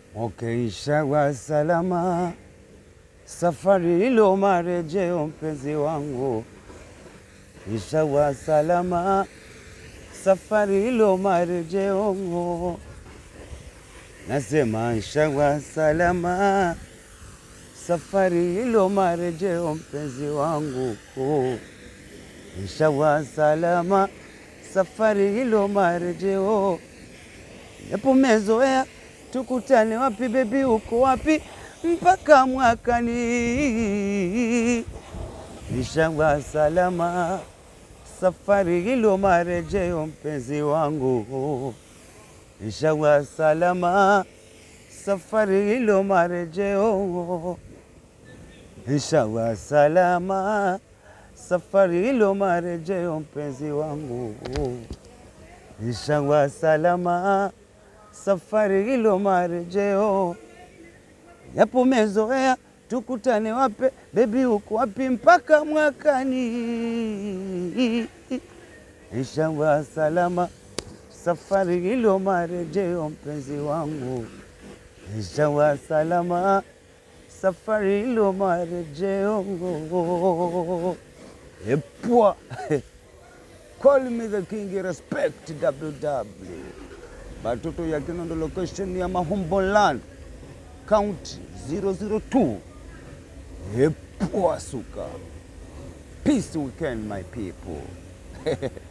Okay, inshallah salama, safari ilo marejeo, mpenzi wangu, inshallah salama, safari ilo marejeo, nasema inshallah salama, safari ilo marejeo, mpenzi wangu, inshallah salama, safari ilo marejeo, yapo mezoea tukutane wapi bebi, uko wapi mpaka mwakani? Inshallah salama, safari hilo marejeo, mpenzi wangu. Inshallah salama, safari hilo marejeo. Inshallah salama, safari hilo marejeo, mpenzi wangu. Inshallah salama safari hilo marejeo, yapo mezoea tukutane wape bebi, uko wapi mpaka mwakani? Inshallah salama, safari hilo marejeo, mpenzi wangu. Inshallah salama, safari hilo marejeo. Epwa call me the king, respect WW Batoto ya Kinondo location ya Mahomboland County 002 Epua suka. Peace weekend my people.